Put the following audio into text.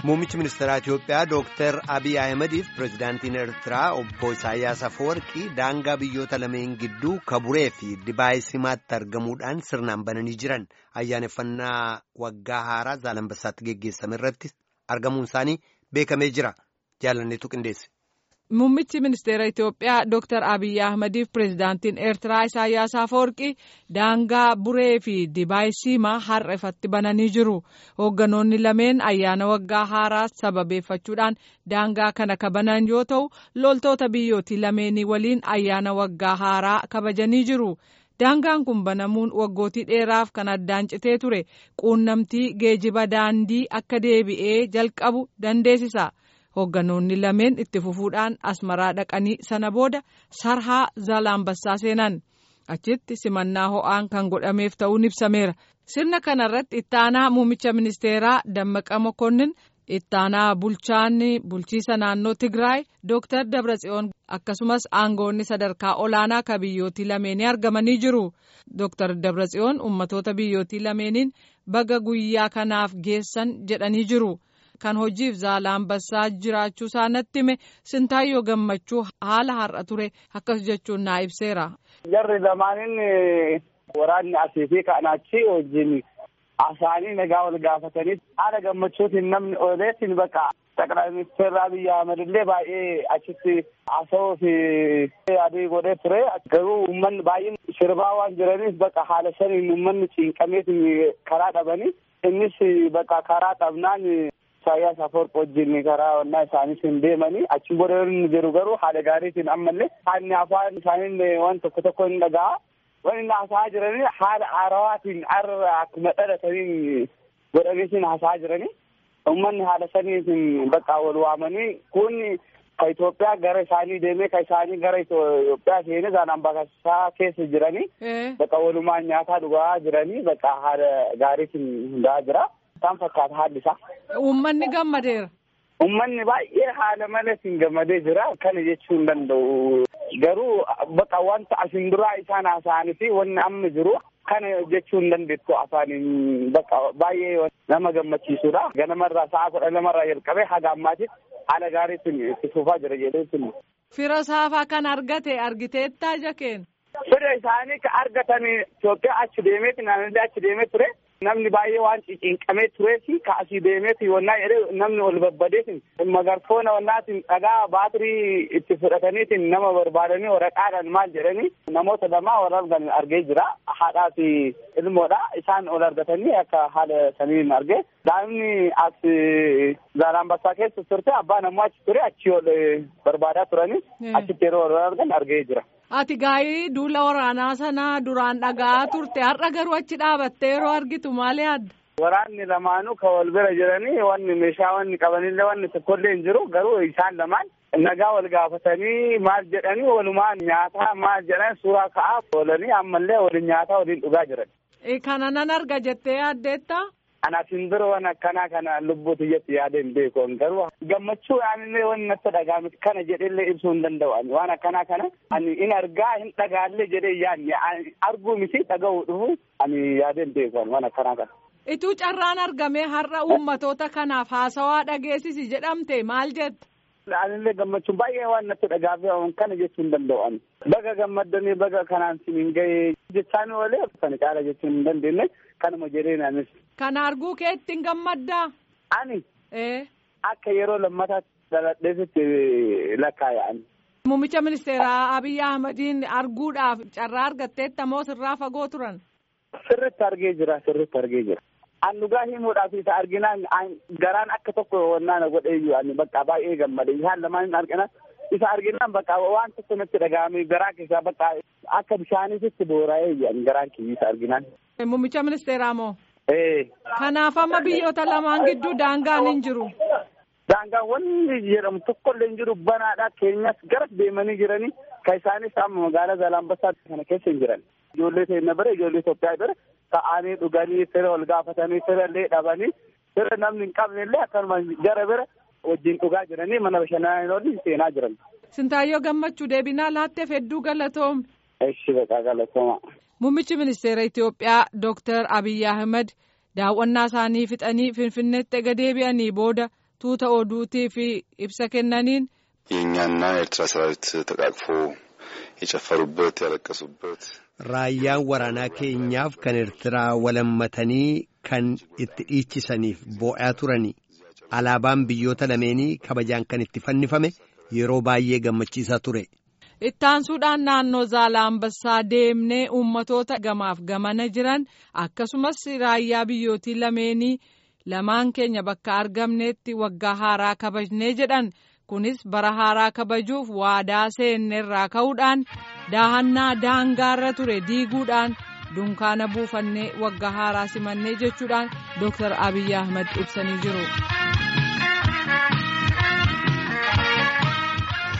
Muummichi ministeeraa Itoophiyaa Dooktar Abiy Ahimadiif pirezidaantiin Eertiraa obbo Isaayyaas Afawarqii daangaa biyyoota lameen gidduu kaburee fi dibaayee simaatti argamuudhaan sirnaan bananii jiran ayyaaneffannaa waggaa haaraa Zaalambassaatti geggeessame irratti argamuun isaanii beekamee jira. Jaalanneetu qindeesse. Muummichi ministeera Itoophiyaa Dooktar Abiy Ahmadiif pirezidaantiin Eertiraa Isaayyaas Afawarqii daangaa buree fi dibaayee siimaa har'a ifatti bananii jiru. Hoogganoonni lameen ayyaana waggaa haaraa sababeeffachuudhaan daangaa kana kabanan yoo ta'u, loltoota biyyootii lameenii waliin ayyaana waggaa haaraa kabajanii jiru. Daangaan kun banamuun waggootii dheeraaf kan addaan citee ture quunnamtii geejiba daandii akka deebi'ee jalqabu dandeessisa. Hoogganoonni lameen itti fufuudhaan asmaraa dhaqanii sana booda sarhaa Zaalambassaa seenan. Achitti simannaa ho'aan kan godhameef ta'uun ibsameera. Sirna kanarratti ittaanaa muummicha ministeeraa Dammaqa Mokonnin ittaanaa bulchaan bulchiisa naannoo Tigraay Dooktar Dabratsiyoon akkasumas aangoonni sadarkaa olaanaa ka biyyootii lameenii argamanii jiru. Dooktar Dabratsiyoon ummatoota biyyootii lameeniin baga guyyaa kanaaf geessan jedhanii jiru. Kan hojiif Zaalambassaa jiraachuu isaa natti hime Sintaayyoo gammachuu haala har'a ture akkas jechuun naa ibseera. Jarri lamaanin waraanni asii fi kan achi wajjin asaanii nagaa wal gaafatanii haala gammachuutiin namni ooleetiin bakka ጠቅላይ ሚኒስትር አብይ አህመድ illee baay'ee achitti haasawuu fi adii godhee ture garuu uummanni baay'een sirbaa waan jiraniif bakka haala saniin uummanni cinqameetiin karaa dhabanii innis bakka karaa dhabnaan Isaayyaas Afawarqi wajjin karaa onnaa isaaniitiin deemanii achi booda inni jiru garuu haala gaariitiin ammallee haalli afaan isaanii waan tokko tokko hin dhaga'a. Waan inni haasa'aa jiranii haala haarawaatiin har'a akkuma dhalataniin godhameetiin haasa'aa jiranii. Uummanni haala saniitiin bakka wal waamanii kun ka Itoophiyaa gara isaanii deemee ka isaanii gara Itoophiyaa seenee Zaalambassaa keessa jiranii bakka walumaan nyaataa dhugaa jiranii bakka haala gaariitiin hundaa'aa jira. Isaan fakkaata haalli isaa. Uummanni gammadeera. Uummanni baay'ee haala malatiin gammadee jira. Kana jechuu hin danda'u. Garuu bakka wanta asin duraa isaan haasa'anii fi wanni amma jiru kana jechuu hin dandeettu afaaniin bakka baay'ee nama gammachiisudha. Ganamarraa sa'a kudha lamarraa jalqabee haga ammaatitti haala gaariitiin itti fufaa jira jedheetiin. Fira saafaa kan argate argiteettaa jakeen. Fira isaanii ka argatan Itoophiyaa achi deemeeti naannollee achi deemee ture. Namni baay'ee waan cinqamee tureefi ka asii deemeeti wannaa jedhee namni ol babbadeetiin magarfoona wannaatiin dhagaa baatirii itti fudhataniitiin nama barbaadanii waraqaadhaan maal jedhanii namoota lamaa wal argan argee jira. Haadhaa fi ilmoodha. Isaan ol argatanii akka haala saniin argee. Daa'imni as Zaalambassaa keessa turte abbaan ammoo achi ture achi ol barbaadaa turanii achitti yeroo wal argan argee jira. Ati gaa'ii duula waraanaa sanaa duraan dhagaa turte har'a garuu achi dhaabattee yeroo argitu maal yaadda? Waraanni lamaanuu ka wal bira jiranii wanni meeshaa wanni qabanillee wanni tokkollee hin jiru garuu isaan lamaan nagaa wal gaafatanii maal jedhanii walumaan nyaataa maal jedhan suuraa ka'aa oolanii ammallee waliin nyaataa waliin dhugaa jiran. Kana nan arga jettee yaaddeetta? Ana simbira waan akkanaa kana lubbuu tiyyatti yaada hin beeku garuu gammachuu aanillee wanni natti dhaga'ame kana jedhellee ibsuu hin danda'u waan akkanaa kana ani in argaa hin dhagaallee jedhee yaadne arguu miti dhaga'uu dhufu ani yaada hin beeku waan akkanaa kana. Ituu carraan argamee har'a uummatoota kanaaf haasawaa dhageessisi jedhamte maal jetta? Anillee gammachuun baay'ee waan natti dhaga'ame kana jechuu hin danda'u. Baga gammaddanii baga kanaan siin gahee jechaan oolee kana caala jechuu hin dandeenye kanuma jedhee naanis. Kana arguu kee ittiin gammaddaa? Ani. Akka yeroo lammataatti dhaladheesitti lakkaa'an. Muummicha ministeeraa Abiy Ahmadiin arguudhaaf carraa argatteetta moo sirraa fagoo turan? Sirritti argee jira sirritti argee jira. An dhugaa himuudhaaf isa arginaan garaan akka tokko wannaan godheeyyuu ani bakka baay'ee gammade isaan lamaan argina isa arginaan bakka waan tokko natti dhaga'ame garaa keessaa bakka akka bishaaniitti boora'ee garaan kiyya isa arginaan. Muummicha ministeeraa moo? Ee. Kanaaf amma biyyoota lamaan gidduu daangaan hin jiru. Daangaan wanni jedhamu tokkollee hin jiru banaadha keenyas gara deemanii jiranii ka isaanis amma magaalaa Zaalambassaa kana keessa hin jiran. Ijoollee keenya bira ijoollee Itoophiyaa bira ta'anii dhuganii fira wal gaafatanii fira illee dhabanii fira namni hin qabne illee akkanuma gara bira wajjin dhugaa jiranii mana bashannanaa seenaa jiran. Sintaayyoo gammachuu deebinaa laatteef hedduu galatoome. Eshi baqaa galatooma. Muummichi ministeera Itoophiyaa Dooktar Abiy Ahmed daawwannaa isaanii fixanii Finfinneetti ega deebi'anii booda tuuta oduutiif ibsa kennaniin. የእኛና የኤርትራ ሰራዊት ተቃቅፎ የጨፈሩበት ያለቀሱበት Raayyaan waraanaa keenyaaf kan Eertiraa walammatanii kan itti dhiichisaniif boo'aa turani. Alaabaan biyyoota lameenii kabajaan kan itti fannifame yeroo baay'ee gammachiisaa ture. Ittaansuudhaan naannoo Zaalaambassaa deemnee uummatoota gamaaf gamana jiran akkasumas raayyaa biyyootii lameenii lamaan keenya bakka argamneetti waggaa haaraa kabajnee jedhan. kunis bara haaraa kabajuuf waadaa seenneerraa ka'uudhaan daahannaa daangaarra ture diiguudhaan dunkaana buufannee waggaa haaraa simannee jechuudhaan Dr. Abiyyi Ahmad ibsanii jiru.